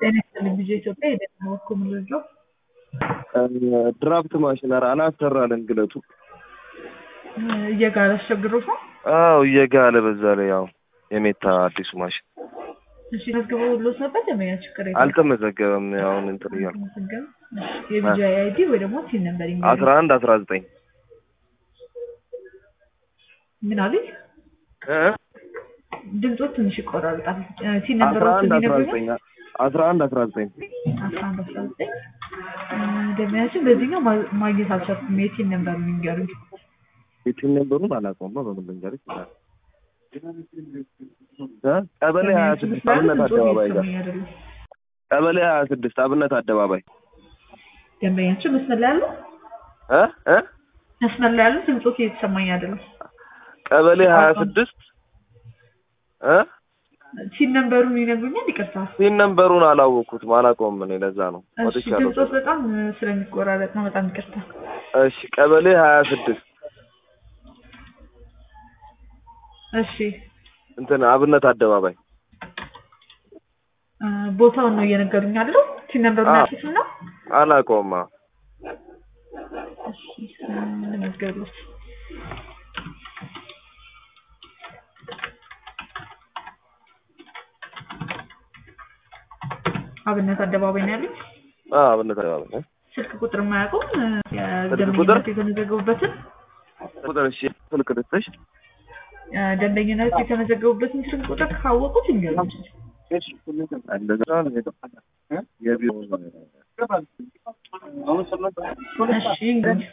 ጤና ይስጥልኝ ልጄ ኢትዮጵያ የደህና በኩል ምንድነው? ድራፍት ማሽን ኧረ አላሰራልን ግለቱ እየጋለ አስቸግሮት ነው። አዎ እየጋለ በዛ ላይ ያው የሜታ አዲሱ ማሽን እሺ መዝግበው ብሎት ነበር ደንበኛ ችግር የለም። አልተመዘገበም። አሁን እንትን እያልኩ አልተመዘገበም። እሺ የቪዛ አይዲ ወይ ደግሞ ሲን ነበር አስራ አንድ አስራ ዘጠኝ ምን አሉኝ? ድምፆ ትንሽ ይቆራርጣል። ሲን ነበር አስራ አንድ አስራ ዘጠኝ አስራ አንድ አስራ ዘጠኝ አስራ አንድ አስራ ዘጠኝ ደንበኛችን በዚህኛው ማ- ማግኘት አልቻልኩም። የቲን ነበር የሚንገሩኝ የቲም ነበሩን አላውቀውም። በምን ልንገርህ ይችላል ቀበሌ ሀያ ስድስት አብነት አደባባይ ጋር አይደለም ቀበሌ ሀያ ስድስት አብነት አደባባይ ደንበኛችን መስመር ላይ ያለው እ እ መስመር ላይ ያሉት ድምፆት እየተሰማኝ አይደለም። ቀበሌ ሀያ ስድስት እ ሲን ነንበሩን ይነግሩኛል? ይቅርታ። ሲን ነንበሩን አላወቅኩትም አላውቀውም። እኔ ለዛ ነው እሺ ወጥቻለሁ። ድምፆት በጣም ስለሚቆራረጥ ነው። በጣም ይቅርታ። እሺ ቀበሌ ሀያ ስድስት እሺ እንትን አብነት አደባባይ እ ቦታውን ነው እየነገሩኝ ያለው። ሲን ነንበሩን አዎ። ያልኩት ነው። አላውቀውም። አዎ። እሺ ለመዝገቡት አብነት አደባባይ ነው ያሉት። አዎ አብነት አደባባይ እ? ስልክ ቁጥር የማያውቁም ቁጥር? ደንበኝነት የተመዘገቡበትን ቁጥር እሺ ስልክ ልስጥሽ እ ደንበኝነት የተመዘገቡበትን ስልክ ቁጥር ካወቁት ይንገሩኝ። እንደዛ ነው እ? የቢሮ እሺ ይንገሩኝ።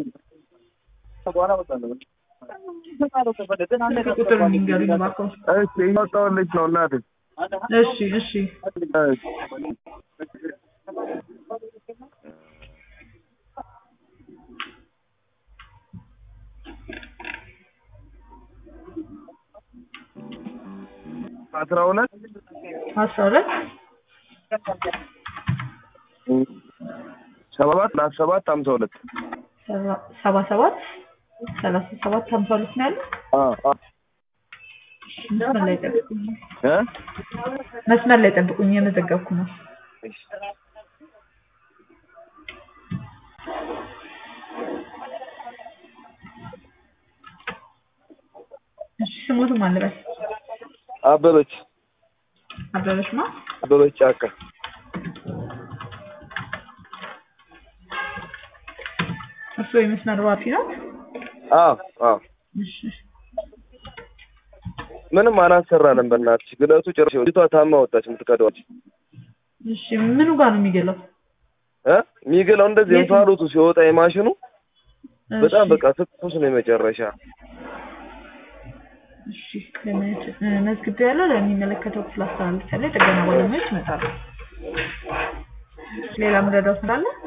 ስልክ ቁጥር ይንገሩኝ እባክዎ። እሺ እያወጣሁልሽ ነው እናቴ እሺ እሺ እሺ አስራ ሁለት አስራ ሁለት ሰባት ሰላሳ ሰባት ሀምሳ ሁለት ሰባ- ሰባ ሰባት ሰላሳ ሰባት ሀምሳ ሁለት ነው ያለው። አዎ አዎ መስመር ላይ ጠብቁኝ። እ መስመር ላይ ጠብቁኝ፣ እየመዘገብኩ ነው። እሺ እሺ ስሞትም አለበት አበበች አበበች ማ አበበች ጫካ እሱ የመስመር ዋፊ ነው። አዎ አዎ እሺ ምንም አላሰራንም በእናትሽ ግለቱ ጭራሽ ልጅቷ ታማ ወጣች የምትቀደዋች እሺ ምኑ ጋር ነው የሚገለው? እ የሚግለው እንደዚህ የቱ? እንፋሎቱ ሲወጣ የማሽኑ በጣም እሺ፣ በቃ ትኩስ ነው የመጨረሻ እሺ ለማየት እ፣ መዝግቤያለሁ። ለሚመለከተው ክፍል አስተላልፌያለሁ። የጥገና ባለሙያዎች ይመጣሉ። ሌላ ምረዳው ስላለ